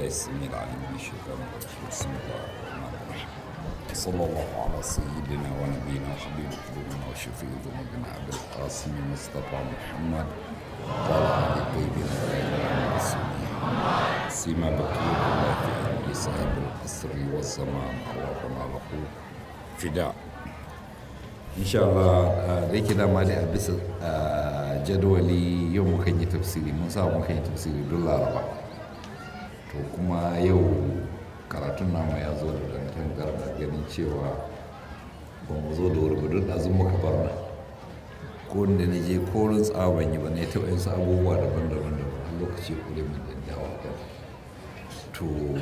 السميع العليم من الشيطان الرجيم بسم الله الرحمن الرحيم صلى الله على سيدنا ونبينا وحبيب قلوبنا وشفيع ذنوبنا ابي القاسم مصطفى محمد وعلى ال الطيبين الطاهرين المعصومين سيما بقيه الله في عبد صاحب القصر والزمان اللهم له فداء insha Allah da yake dama da a bisa jadawali yau muka yi tafsiri mun sa muka yi tafsiri don laraba to kuma yau karatun namu ya zo da dantan garba ganin cewa ba mu zo da wuri ba don ɗazun muka bar na ko da na je korin tsawon yi ba na taɓa yin su abubuwa daban-daban da a lokaci kure min da dawa to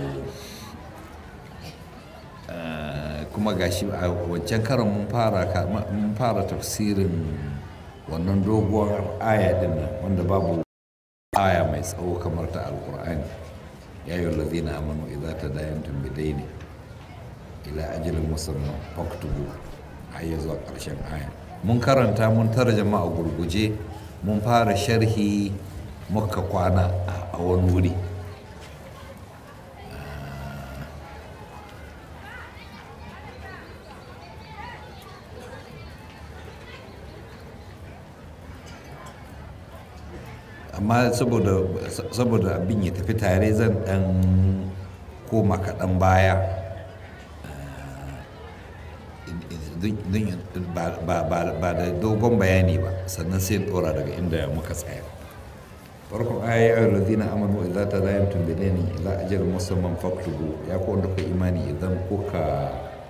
kuma gashi a wancan karan mun fara mun fara tafsirin wannan doguwar aya din nan wanda babu aya mai tsawo kamar ta alkur'ani ya yi lazina amanu idza tadayantum bidaini ila ajalin musamman faktubu har ya zuwa ƙarshen aya mun karanta mun tarjama a gurguje mun fara sharhi muka kwana a wani wuri amma saboda abin ya tafi tare zan dan koma kaɗan baya ba da dogon bayani ba sannan sai ɗora daga inda muka tsaya farkon aya ya lazina amanu idza tadayantum bidaini ila ajalin musamman faktubu ya ko wanda ku imani idan kuka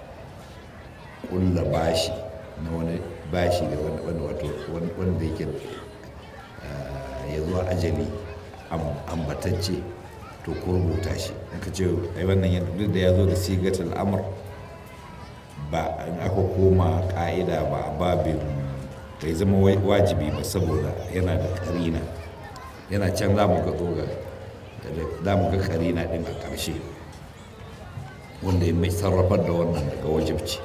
kulla bashi na wani bashi da wanda yake ya zuwa ajali ambatacce to ku rubuta shi in ka ce ai wannan yadda duk da ya zo da sigatul amr ba in aka koma ka'ida ba a babin bai zama wajibi ba saboda yana da karina yana can za mu ga zoga za mu ga karina din a ƙarshe wanda ya mai sarrafar da wannan daga wajibci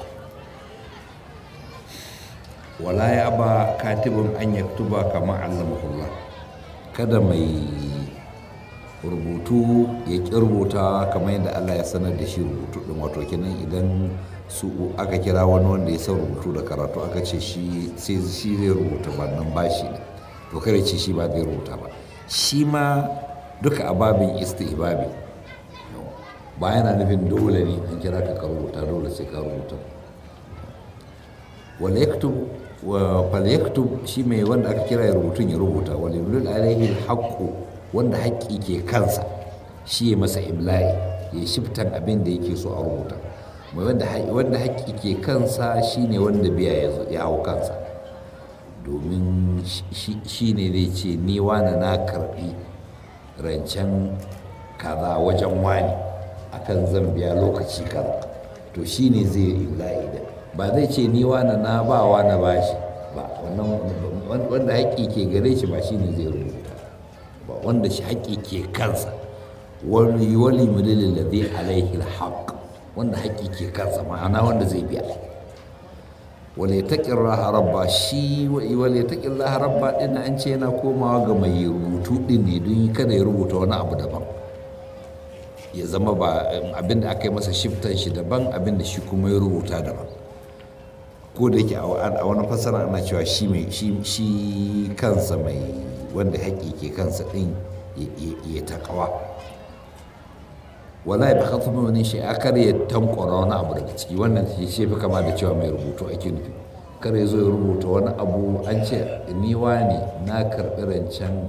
wala ya ba katibin an yaktuba kama allamahullah kada mai rubutu ya ƙi rubuta kamar yadda Allah ya sanar da shi rubutu ɗin wato kenan idan su aka kira wani wanda ya san rubutu da karatu aka ce shi sai shi zai rubuta ba nan bashi ne to kare ce shi ba zai rubuta ba shi ma duka a babin istihbabi ba yana nufin dole ne an kira ka rubuta dole sai ka rubuta wala yaktub falyaktub shi mai wanda aka kira ya rubutun ya rubuta walilul alaihi haqqu wanda haƙƙi ke kansa shi ya masa imla'i ya shiftan abin da yake so a rubuta mai wanda haƙƙi ke kansa shine wanda biya ya hau kansa domin shi ne zai ce ni wani na karɓi rancen kaza wajen wani akan zan biya lokaci kaza to shi ne zai imla'i da ba zai ce ni wani na ba wani bashi ba wannan wanda haƙƙi ke gare shi ba shi ne zai rubuta ba wanda shi haƙƙi ke kansa wani wali mulilin da zai alaihi alhaq wanda haƙƙi ke kansa ma'ana wanda zai biya wale taƙin raha rabba shi wale taƙin raha rabba ɗin an ce yana komawa ga mai rubutu ɗin ne don kada ya rubuta wani abu daban ya zama ba abinda aka yi masa shiftan shi daban abinda shi kuma ya rubuta daban ko da yake a wani fasara ana cewa shi mai shi kansa mai wanda haƙƙi ke kansa ɗin ya taƙawa wala ya baka kuma wani shi a kar ya tankwara wani abu daga ciki wannan shi shi fi kama da cewa mai rubutu ake nufi kar ya zo ya rubuta wani abu an ce ni ne na karɓi rancen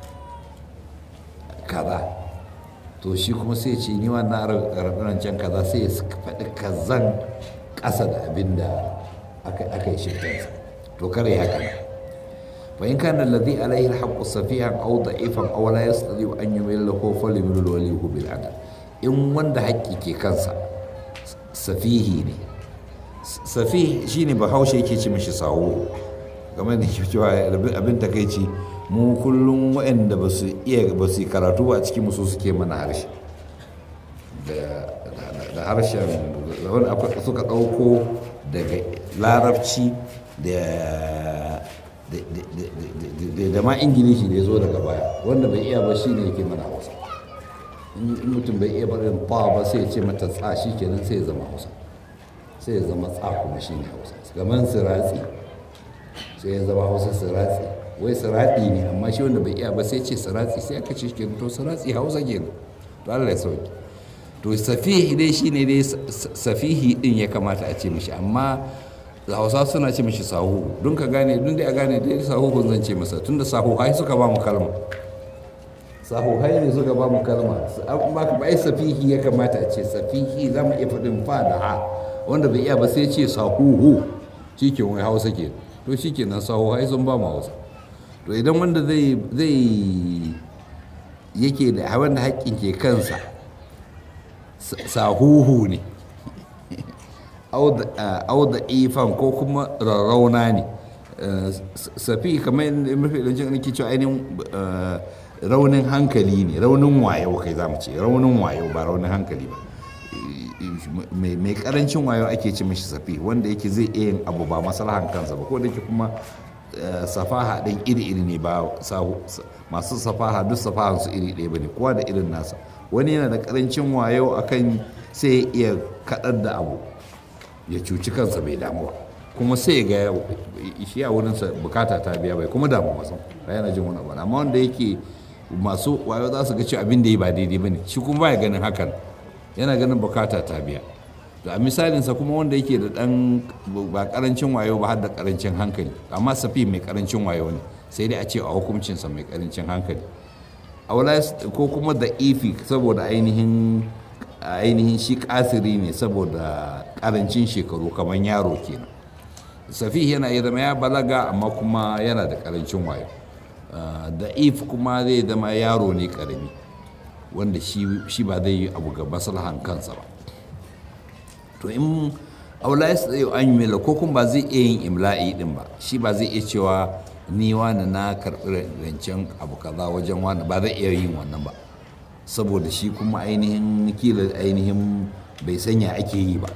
kaza to shi kuma sai ce ni na karɓi rancen kaza sai ya faɗi kazan ƙasa da abin da aka yi shirkansa to kare ya kana fa in kana alladhi alayhi alhaqqu safihan aw da'ifan aw la yastati an yumilla lahu falyumil walihu bil adl in wanda haƙƙi ke kansa safihi ne safihi shine bahaushe yake ci mishi sawo game da cewa abin takaici mu kullum waɗanda ba su iya ba su karatu ba a cikin musu suke mana harshe da harshen wani suka ɗauko daga larabci da ma ingilishi da ya zo daga baya wanda bai iya ba shi ne yake mana hausa in mutum bai iya barin fa ba sai ya ce mata tsa shi kenan sai ya zama hausa sai ya zama tsa kuma shi ne hausa gaman siratsi sai ya zama hausa siratsi wai siratsi ne amma shi wanda bai iya ba sai ce siratsi sai aka ce kenan to siratsi hausa kenan to Allah ya sauki to safihi dai shine dai safihi din ya kamata a ce mishi amma hausa suna ce mishi sahu don ka gane don dai a gane dai sahu kun zan ce masa tunda sahu hai suka ba mu kalma sahu hai ne suka ba mu kalma ba ka bai safihi ya kamata a ce safihi za mu iya faɗin fa da ha wanda bai iya ba sai ce sahuhu shi ke wai hausa ke to shi ke nan sahu hai sun ba mu hausa to idan wanda zai zai yake da wanda haƙƙin ke kansa sahuhu ne auda ifan ko kuma rarrauna ne safi kamar mafi ɗancin nake cewa ainihin raunin hankali ne raunin wayo kai za mu ce raunin wayo ba raunin hankali ba mai karancin wayo ake ce mashi safi wanda yake zai iya yin abu ba masalahan kansa ba ko da ke kuma safaha ɗin iri-iri ne ba masu safaha duk safahan su iri ɗaya ba ne kowa da irin nasa wani yana da karancin wayo akan sai iya kaɗar da abu ya cuci kansa bai damu ba kuma sai ga shi a wurinsa bukata ta biya bai kuma damu masan ba yana jin wani abu amma wanda yake masu wayo za su ga cewa abin da ya ba daidai ba ne shi kuma baya ganin hakan yana ganin bukata ta biya to a misalinsa kuma wanda yake da dan ba karancin wayo ba har da karancin hankali amma safi mai karancin wayo ne sai dai a ce a hukuncinsa mai karancin hankali ko kuma da ifi saboda ainihin ainihin shi kasiri ne saboda karancin shekaru kamar yaro kenan safi yana iya zama ya balaga amma kuma yana da karancin wayo da if kuma zai zama yaro ne karami wanda shi ba zai yi abu ga maslahan kansa ba to in aula ya tsaye an yi mila ko kuma ba zai iya yin imla'i din ba shi ba zai iya cewa ni wani na karɓi rancen abu kaza wajen wani ba zai iya yin wannan ba saboda shi kuma ainihin kila ainihin bai sanya ake yi ba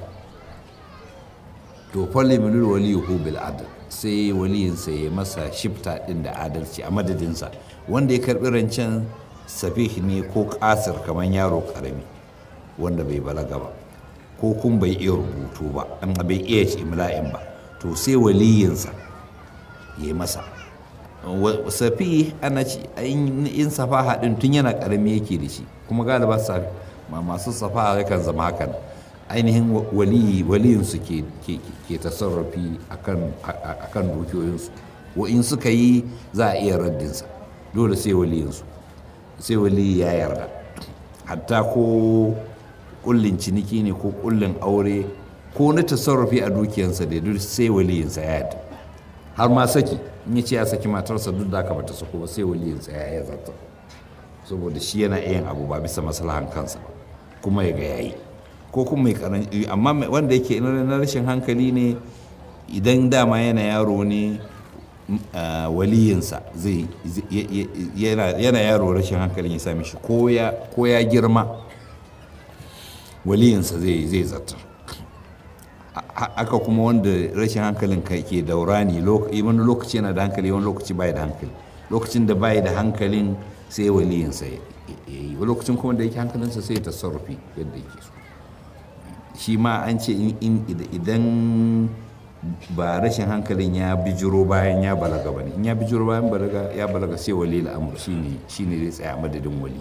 to falle minul waliyuhu bil adl sai waliyinsa ya masa shifta din da adalci a madadinsa wanda ya karɓi rancen safih ne ko kasir kamar yaro karami wanda bai balaga ba ko kun bai iya rubutu ba an bai iya imla'in ba to sai waliyinsa ya masa safi ana ci in safaha din tun yana karami yake da shi kuma galiba masu safaha yakan zama hakan ainihin waliyinsu ke tasarrafi akan dukiyoyinsu wa in suka yi za a iya raddinsa dole sai waliyinsu sai waliyi ya yarda hatta ko kullin ciniki ne ko kullin aure ko na tasarrufi a dukiyansa da duk sai waliyinsa ya yarda har ma saki in ya ce ya saki matarsa duk da aka bata sako ba sai waliyinsa ya yi zarta saboda shi yana yin abu ba bisa maslahan kansa ba kuma ya ga yayi ko kuma mai karanci amma wanda yake na rashin hankali ne idan dama yana yaro ne waliyinsa zai yana yaro rashin hankalin ya sami shi ko ya girma waliyinsa zai zartar aka kuma wanda rashin hankalin ka ke daura ne wani lokaci yana da hankali wani lokaci bai da hankali lokacin da bai da hankalin sai waliyinsa ya yi lokacin kuma da yake hankalinsa sai ta sarrafi yadda yake so shi ma an ce idan ba rashin hankalin ya bijiro bayan ya balaga ba ne in ya bijiro bayan balaga ya balaga sai wali al'amur shine shine zai tsaya madadin wali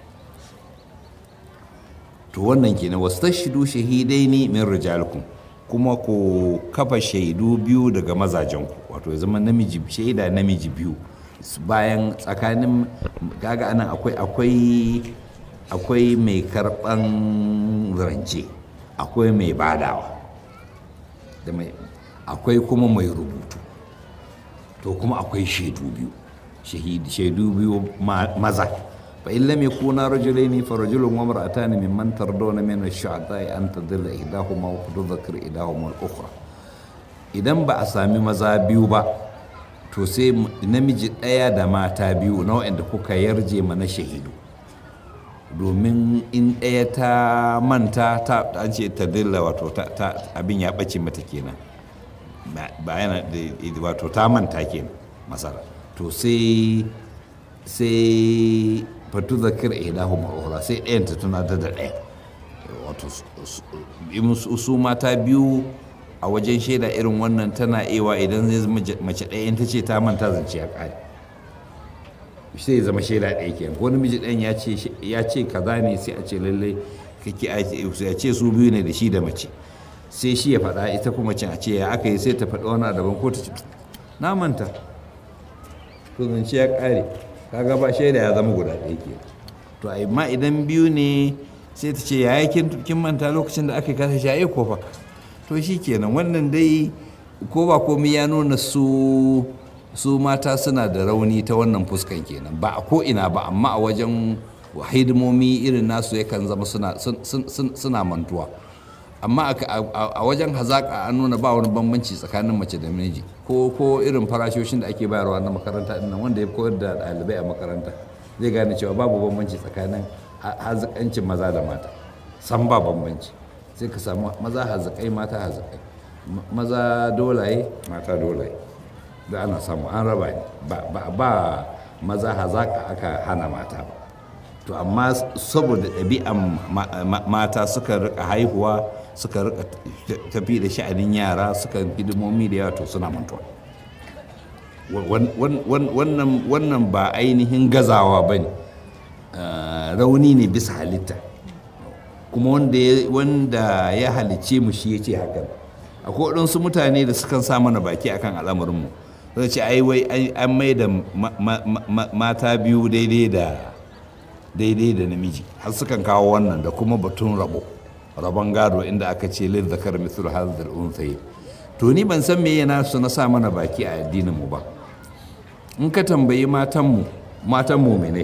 to wannan kenan wastashidu shahidaini min rijalikum kuma ku kafa shaidu biyu daga mazajenku wato ya zama namiji shaida namiji biyu bayan tsakanin kaga anan akwai akwai akwai mai karban rance akwai mai badawa da mai akwai kuma mai rubutu to kuma akwai shaidu biyu shaidu biyu maza fa in lam yakuna rajulaini fa rajulun wa imra'atan mimman tardawna min ash-shu'ata'i an tadilla ihdahuma wa tudhakkar ihdahuma al-ukhra idan ba a sami maza biyu ba to sai namiji ɗaya da mata biyu na wa'anda kuka yarje mana shahidu domin in ɗaya ta manta ta an ce ta dilla wato abin ya ɓace mata kenan ba yana wato ta manta kenan masara to sai sai fatu zakir ihdahum al-ukhra sai ɗayan ta tuna da da ɗaya wato su mata biyu a wajen shaida irin wannan tana ewa idan zai zama mace ɗaya ta ce ta manta zance ya ƙare sai zama shaida ɗaya ke ko namiji ɗayan ya ce kaza ne sai a ce lallai kake a ce su biyu ne da shi da mace sai shi ya faɗa ita kuma cin a ce ya aka yi sai ta faɗa wani daban ko ta ce na manta to zance ya ƙare kaga ba shaida ya zama guda ɗaya ke to amma idan biyu ne sai ta ce yaya kin manta lokacin da aka kasa shaye ko fa to shi kenan wannan dai ko ba komai ya nuna su su mata suna da rauni ta wannan fuskan kenan ba a ko ina ba amma a wajen hidimomi irin nasu yakan zama suna mantuwa amma a wajen hazaƙa an nuna ba wani bambanci tsakanin mace da namiji ko ko irin farashoshin da ake bayarwa na makaranta din nan wanda ya koyar da ɗalibai a makaranta zai gane cewa babu bambanci tsakanin hazikancin maza da mata san ba bambanci sai ka samu maza hazikai mata hazikai maza dolaye mata dolaye da ana samu an raba ne ba maza hazaka aka hana mata ba to amma saboda ɗabi'an mata suka rika haihuwa suka rika tafi da sha'anin yara suka hidimomi da yawa to suna mantuwa wannan ba ainihin gazawa ba ne rauni ne bisa halitta kuma wanda ya halice mu shi ya ce hakan akwai waɗansu mutane da sukan sa mana baki akan al'amarinmu zai ce ai wai an mai da mata biyu daidai da daidai da namiji har sukan kawo wannan da kuma batun rabo rabon gado inda aka ce lil zakar mithlu hadhal unthayi to ni ban san me yana su na sa mana baki a addinin mu ba in ka tambayi matan mu matan mu'mine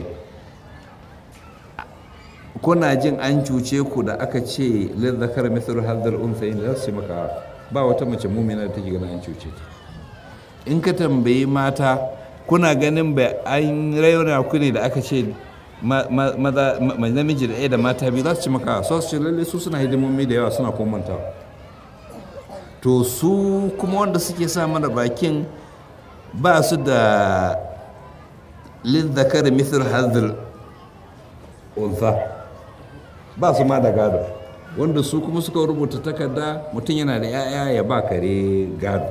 kuna jin an cuce ku da aka ce lil zakar mithlu hadhal unthayi za su maka ba wata mace mu'mina da take ganin an cuce ta in ka tambayi mata kuna ganin ba an raina ku ne da aka ce maza namiji da ɗaya da mata biyu za su ci maka so su ce lalle su suna hidimomi da yawa suna komanta to su kuma wanda suke sa mana bakin ba su da lizzakar misir hazir unsa ba su ma da gado wanda su kuma suka rubuta takarda mutum yana da 'ya'ya ya ba kare gado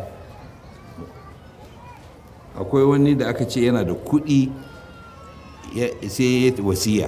akwai wani da aka ce yana da kuɗi sai ya wasiya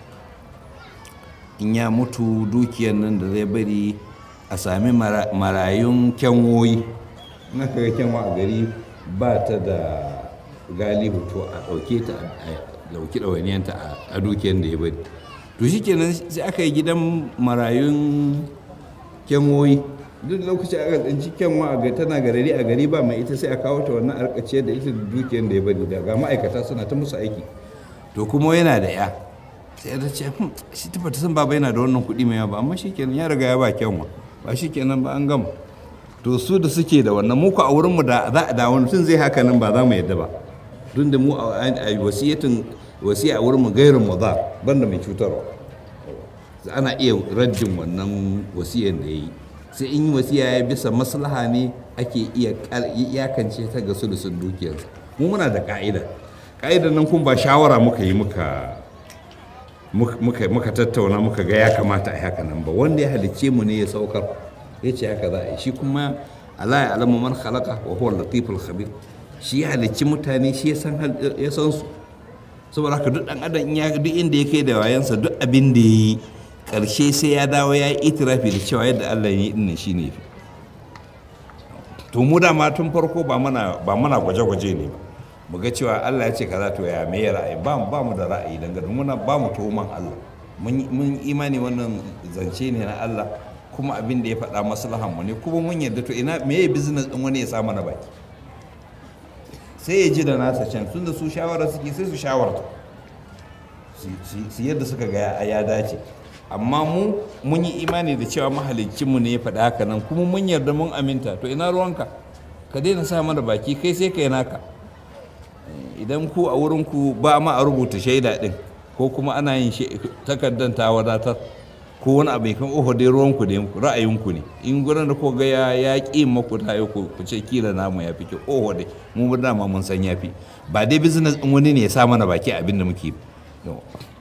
in ya mutu dukiyar nan da zai bari a sami marayun kyanwoyi na kaga kyanwa a gari ba ta da galihu to a ɗauke ta a ɗauki ɗawainiyanta a dukiyar da ya bari to shi kenan sai aka yi gidan marayun kyanwoyi duk lokaci aka tsinci kyanwa a gari tana garari a gari ba mai ita sai a kawo ta wannan arkace da ita da dukiyar da ya bari da ga ma'aikata suna ta musu aiki to kuma yana da ya sai ta ce shi ta fata san baba yana da wannan kuɗi mai yawa ba amma shikenan ya riga ya ba kyanwa ba shikenan ba an gama to su da suke da wannan muku a wurinmu da za a da wani tun zai haka nan ba za mu yadda ba tun da mu a wasiyatin wasiya a wurinmu gairin mu za banda mai cutarwa ana iya raddin wannan wasiyan da ya yi sai in yi wasiya ya bisa maslaha ne ake iya iyakance ta ga sulusun dukiyarsa mu muna da ka'ida ka'idar nan kun ba shawara muka yi muka muka tattauna muka ga ya kamata a haka nan ba wanda ya halicce mu ne ya saukar ya ce haka za a yi shi kuma Allah ya alamu man khalaqa wa huwa latiful khabir shi ya halicci mutane shi ya san ya san su saboda haka duk dan adam ya duk inda ya kai da wayansa duk abin da yi karshe sai ya dawo ya yi itirafi da cewa yadda Allah ya yi dinnan shine fi to mu da ma tun farko ba mana ba mana gwaje-gwaje ne ba mu ga cewa Allah ya ce kaza to ya me ra'ayi ba ba mu da ra'ayi dangane muna ba mu tuhuman Allah mun imani wannan zance ne na Allah kuma abin da ya faɗa maslahan mu ne kuma mun yarda to ina me business din wani ya sa mana baki sai ya ji da nasa can tun da su shawara suke sai su shawarta su yadda suka ga ya dace amma mu mun yi imani da cewa mahalicinmu ne ya faɗa haka nan kuma mun yarda mun aminta to ina ruwanka ka daina sa mana baki kai sai ka yi naka idan ku a wurinku ba ma a rubuta shaida ɗin ko kuma ana yin takardar ta wadatar ko wani abu kan oho dai ruwanku ne ra'ayinku ne in gurin da ko ga ya ya ƙi maku ta ku ku ce kila namu ya fi kyau oho dai mu dama mun san ya fi ba dai business ɗin wani ne ya sa mana baki abin da muke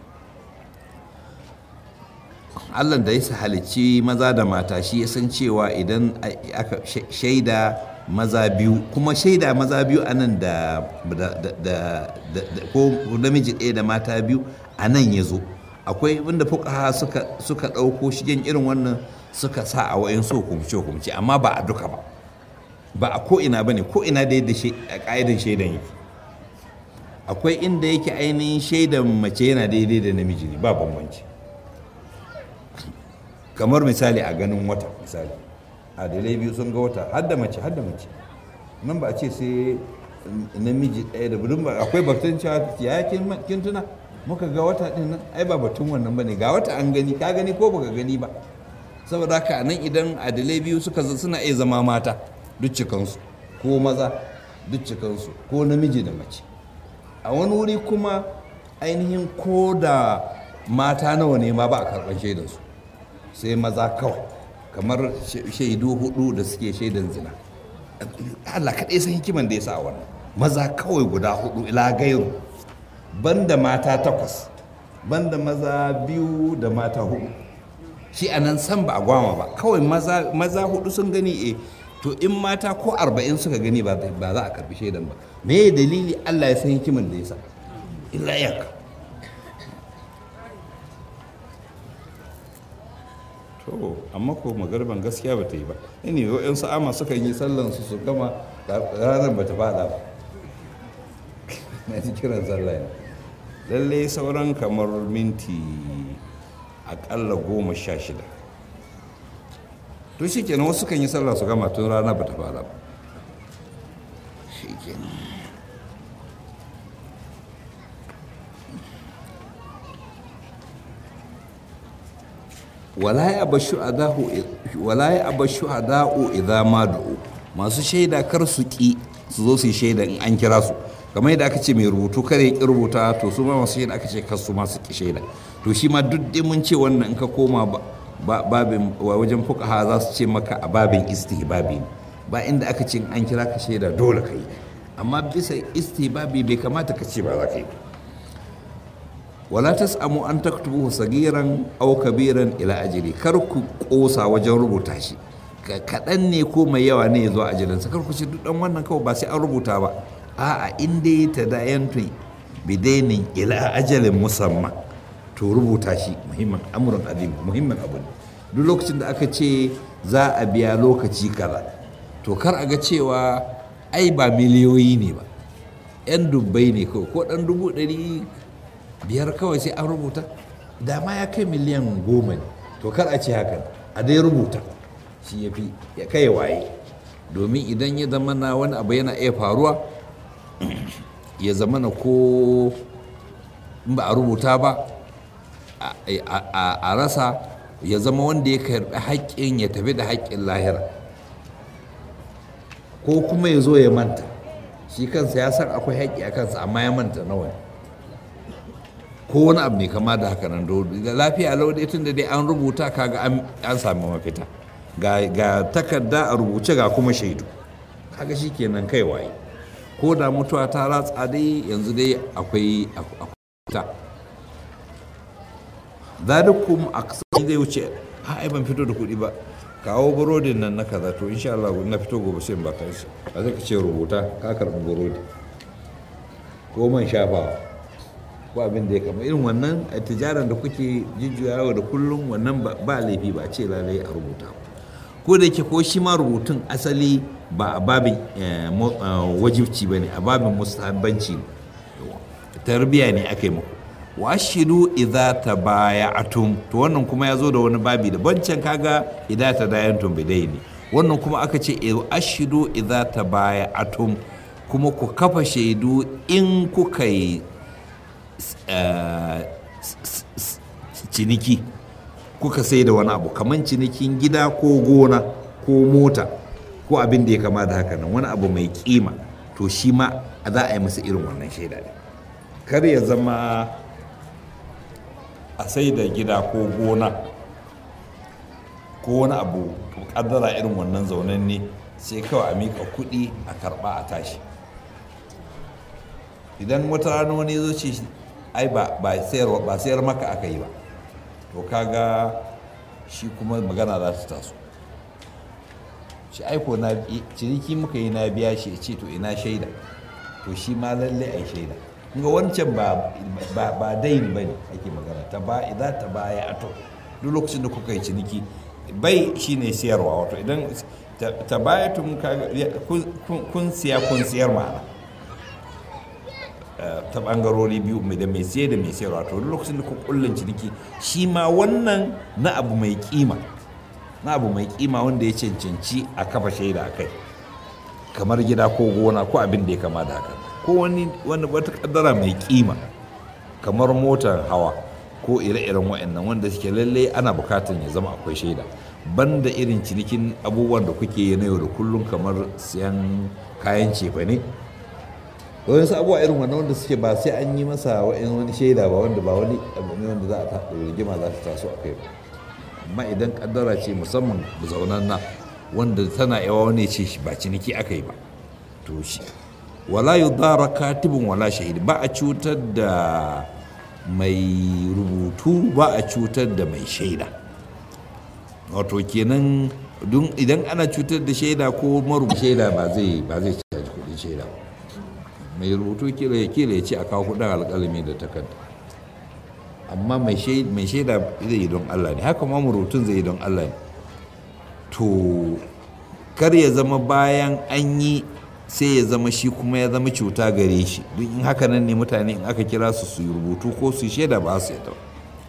allah da ya halicci maza da mata shi ya san cewa idan aka shaida maza biyu kuma shaida maza biyu a nan da ko namiji ɗaya da mata biyu a nan ya zo akwai wanda fuka suka ɗauko shigen irin wannan suka sa a wayan so hukumce hukumce amma ba a duka ba ba a ko'ina ba ne ko'ina da yadda a ƙa'idan shaidan yake akwai inda yake ainihin shaidan mace yana daidai da namiji ne ba bambanci kamar misali a ganin wata misali adalai biyu sun ga wata hadda mace hadda mace nan ba a ce sai namiji ɗaya da budin ba akwai batun cewa ya kin tuna muka ga wata ɗin nan ai ba batun wannan ba ne ga wata an gani ka gani ko baka gani ba saboda haka nan idan adalai biyu suka suna iya zama mata duk cikansu ko maza duk cikansu ko namiji da mace a wani wuri kuma ainihin ko da mata nawa ne ma ba a karɓar shaidansu sai maza kawai kamar shaidu hudu da suke shaidan zina Allah kaɗai san hikiman da ya sa wannan maza kawai guda hudu ila gairu banda mata takwas banda maza biyu da mata hudu shi a nan san ba a gwama ba kawai maza hudu sun gani e to in mata ko arba'in suka gani ba za a karbi shaidan ba me dalili Allah ya san hikiman da ya sa illa iyaka to amma ko magarban gaskiya ba ta yi ba ne wa'yan sa'ama suka yi sallan su su gama ranar ba ta fada ba na ji kiran sallah ne lallai sauran kamar minti akalla goma sha shida to shi kenan wasu kan yi sallah su gama tun rana ba ta fara ba shi kenan wala ya aba shuhada'u idza ma du'u masu shaida kar su ki su zo su yi shaida in an kira su kamar yadda aka ce mai rubutu kare ya ki rubuta to su ma masu shaida aka ce kar su masu ki shaida to shi ma duk dai mun ce wannan in ka koma babin wajen fuqaha za su ce maka a babin istihbabi ne ba inda aka ce an kira ka shaida dole ka yi amma bisa istihbabi bai kamata ka ce ba za ka yi wala tas'amu an taktubuhu sagiran aw kabiran ila ajri kar ku kosa wajen rubuta shi kaɗan ne ko mai yawa ne ya zo ajalinsa kar ku ce duk dan wannan kawai ba sai an rubuta ba a'a in dai ta dayantun bidainin ila ajalin musamman to rubuta shi muhimmin amurin azim muhimmin abu ne duk lokacin da aka ce za a biya lokaci kaza to kar a ga cewa ai ba miliyoyi ne ba yan dubbai ne kawai ko dan dubu ɗari biyar kawai sai an rubuta da ma ya kai miliyan goma ne to kar a ce hakan a dai rubuta shi ya fi ya kai waye domin idan ya zama na wani abu yana iya faruwa ya zama na ko in ba a rubuta ba a rasa ya zama wanda ya karbi haƙƙin ya tafi da haƙƙin lahira ko kuma ya zo ya manta shi kansa ya san akwai haƙƙi a kansa amma ya manta nawa ne ko wani abu ne kama da haka nan da lafiya lau dai tun da dai an rubuta kaga an sami mafita ga takarda a rubuce ga kuma shaidu kaga shi kenan kai waye ko da mutuwa ta ratsa dai yanzu dai akwai ta zalikum aksari zai wuce a ai ban fito da kuɗi ba kawo burodin nan na kaza to insha Allah na fito gobe sai in baka shi a zai ka ce rubuta ka karɓi burodi ko man shafawa ko abin da ya kama irin wannan a tijaran da kuke jujjuyawa da kullum wannan ba laifi ba ce lalai a rubuta ko da yake ko shi ma rubutun asali ba a babin wajibci ba ne a babin mustahabbanci ne tarbiya ne aka yi muku washidu idza tabaya'tum to wannan kuma ya zo da wani babi da bancan kaga idza tadayantum bidaini wannan kuma aka ce ashidu idza tabaya'tum kuma ku kafa shaidu in kuka yi ciniki kuka sai da wani abu kamar cinikin gida ko gona ko mota ko abin da ya kama da haka nan wani abu mai kima to shi ma za a yi masa irin wannan shaida ne kar ya zama a sai da gida ko gona ko wani abu kaddara irin wannan zaunen ne sai kawai a miƙa kuɗi a karɓa a tashi idan wata rana wani zo ce ai ba sayar maka aka yi ba to kaga shi kuma magana za ta taso shi aiko na ciniki muka yi na biya shi ce to ina shaida to shi ma lalle ai shaida ga wancan ba ba ba dain bane ake magana ta ba idan ta baya ato duk lokacin da kuka yi ciniki bai shine siyarwa wato idan ta baya tun kun siya kun siyar ma'ana ta bangarori biyu da mai siye da mai siyarwa to duk lokacin da ku kullun ciniki shi ma wannan na abu mai kima na abu mai kima wanda ya cancanci a kafa shaida a kai kamar gida ko gona ko abin da ya kama da haka ko wani wani wata kaddara mai kima kamar motar hawa ko ire-iren wa'annan wanda suke lalle ana bukatan ya zama akwai shaida banda irin cinikin abubuwan da kuke yi na yau da kullum kamar siyan kayan cefa ne wani abubuwa irin wannan wanda suke ba sai an yi masa wani shaida ba wanda ba wani abu ne wanda za a taɗa rigima za ta taso a kai ba amma idan kaddara ce musamman zaunan na wanda tana yawa wani ce ba ciniki aka yi ba to shi wala yudara katibin wala shahidi ba a cutar da mai rubutu ba a cutar da mai shaida wato kenan idan ana cutar da shaida ko marubuta shaida ba zai ba zai caji kudin shaida mai rubutu kila ya kila ya ce a kawo kudin alkalami da takarda amma mai shaida zai yi don Allah ne haka ma rubutun zai yi don Allah ne to kar ya zama bayan an yi sai ya zama shi kuma ya zama cuta gare shi duk in haka nan ne mutane in aka kira su su yi rubutu ko su shaida ba su yadda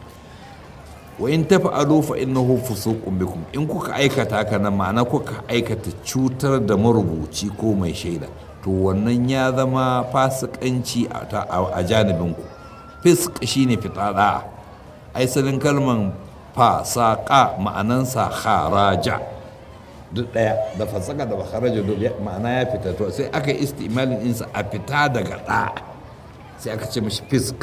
wa in tafa'alu fa innahu fusuqun bikum in kuka aikata haka nan ma'ana kuka aikata cutar da marubuci ko mai shaida to wannan ya zama fasikanci a janibinku fisk shine fitada aisalin kalman fasaka ma'anansa haraja duk daya da fasaka da haraja duk ma'ana ya fita to sai aka yi istimalin insa a fita daga da sai aka ce mashi fisk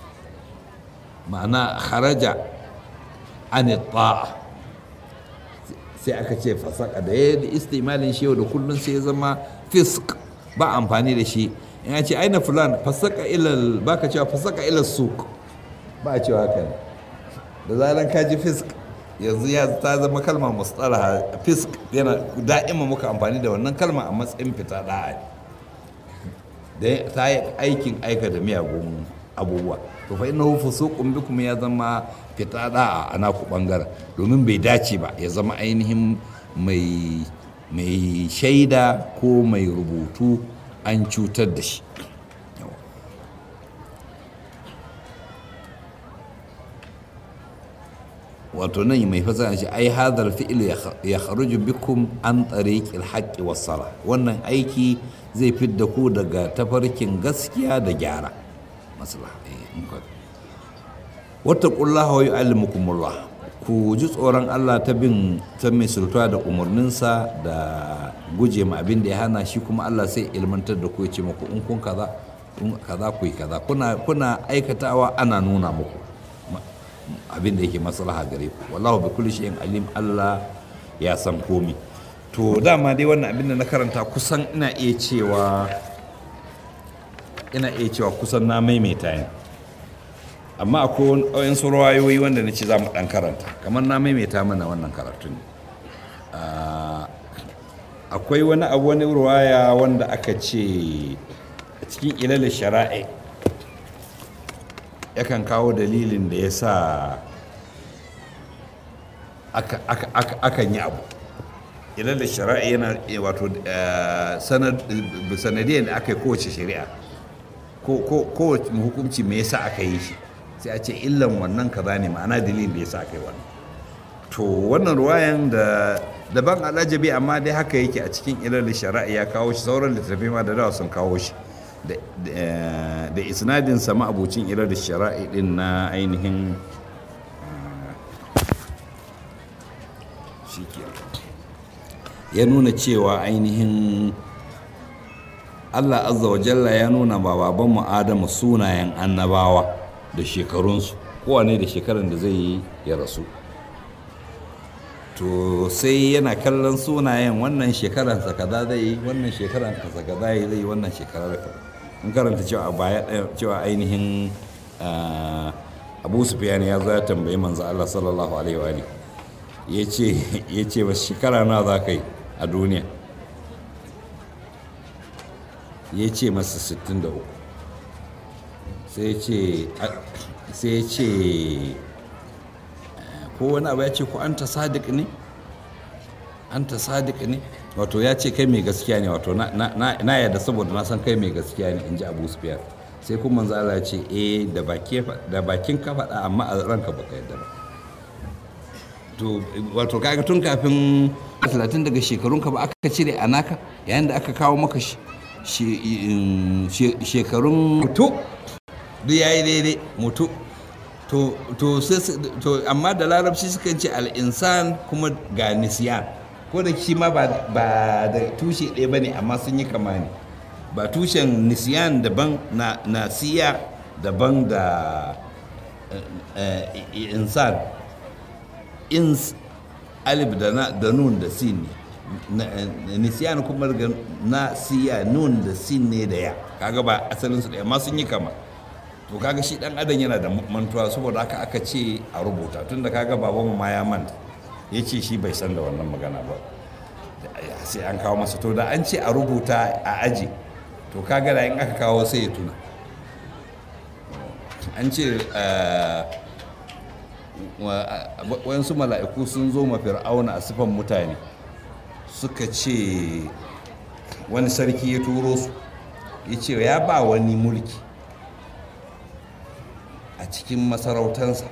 ma'ana haraja an ta'a sai aka ce fasaka da ya istimalin shi yau da kullum sai ya zama fisk ba amfani da shi in ce aina fulan fasaka ilal baka cewa fasaka ilal suk ba a cewa haka da zaran ka ji fisk yanzu ya ta zama kalma mustalaha fisk yana da'ima muka amfani da wannan kalma a matsayin fita da'a da ta yi aikin aika da miyagun abubuwa to fa innahu fusuqun bikum ya zama fita da'a a naku bangaren domin bai dace ba ya zama ainihin mai mai shaida ko mai rubutu an cutar da shi wato nan mai fasara shi ai hadar fi'il ya kharuju bikum an tariqil haqqi was sala wannan aiki zai fidda ku daga tafarkin gaskiya da gyara maslaha wattaqullaha wa yu'allimukumullah ku ji tsoron Allah ta bin ta mai sultuwa da umarninsa da guje ma abin da ya hana shi kuma Allah sai ilmantar da ku ya ce muku in kun kaza in kaza ku yi kaza kuna kuna aikatawa ana nuna muku abin da yake maslaha gare ku wallahu bi kulli shay'in alim Allah ya san komi to dama dai wannan abin da na karanta kusan ina iya cewa ina iya cewa kusan na maimaita yin amma akwai wayansu rawayoyi wanda na ce za mu ɗan karanta kamar na maimaita mana wannan karatun akwai wani abu wani ruwaya wanda aka ce a cikin ilal shara'i yakan kawo dalilin da ya sa akan yi abu ilal shara'i yana wato sanadiyar da aka yi kowace shari'a kowace hukunci me yasa aka yi shi sai a ce illan wannan kaza ne ma'ana dalilin da ya sa kai wannan to wannan ruwayan da daban alajabi amma dai haka yake a cikin ilal shari'a ya kawo shi sauran littattafai ma da dawa sun kawo shi da isnadin sama abucin ilal shari'a din na ainihin ya nuna cewa ainihin Allah azza wa jalla ya nuna ba babanmu Adamu sunayen annabawa da shekarunsu kowane da shekaran da zai yi ya rasu to sai yana kallon sunayen wannan shekaransa kaza zai yi wannan shekaran kaza kaza zai yi wannan shekarar kaza in karanta cewa a baya cewa ainihin abu sufyan ya zo ya tambayi manzo Allah sallallahu alaihi wa alihi ya ce ya ce ba shekara na za ka yi a duniya ya ce masa 63 sai ya ce sai ya ce ko wani abu ya ce ko an ta sadiq ne an ta sadiq ne wato ya ce kai mai gaskiya ne wato na yadda saboda na san kai mai gaskiya ne in ji abu sufyan sai kuma manzo Allah ya ce eh da bakin ka faɗa amma a ranka baka yadda ba to wato kaga tun kafin 30 daga shekarunka ba aka cire a naka yayin da aka kawo maka shekarun mutu duk yayi daidai mutu to to to amma da larabci sukan ce al'insan kuma ga nisiyan ko da shi ma ba da tushe ɗaya ba ne amma sun yi kama ne ba tushen nisiyan daban na nasiya daban da insan ins alif da na da nun da sin ne nisiyan kuma na siya nun da sin ne da ya kaga ba asalin su da amma sun yi kama to kaga shi dan adam yana da mantuwa saboda haka aka ce a rubuta tunda kaga baban ma ya manta ya ce shi bai san da wannan magana ba sai an kawo masa to da an ce a rubuta a aji to kaga da in aka kawo sai ya tuna an ce wayansu mala'iku sun zo ma fir'auna a sifan mutane suka ce wani sarki ya turo su ya ce ya ba wani mulki a cikin masarautansa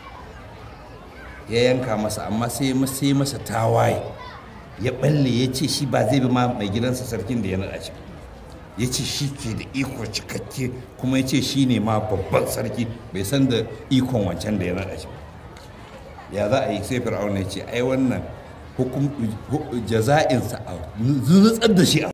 ya yanka masa amma sai masa tawaye ya balle ya ce shi ba zai bi ma mai gidansa sarkin da ya naɗa shi ya ce shi ke da iko cikakke kuma ya ce shi ne ma babban sarki bai san da ikon wancan da ya naɗa shi ya za a yi sai fir'auna ya ce ai wannan hukum jaza'insa a zuzutsar da shi a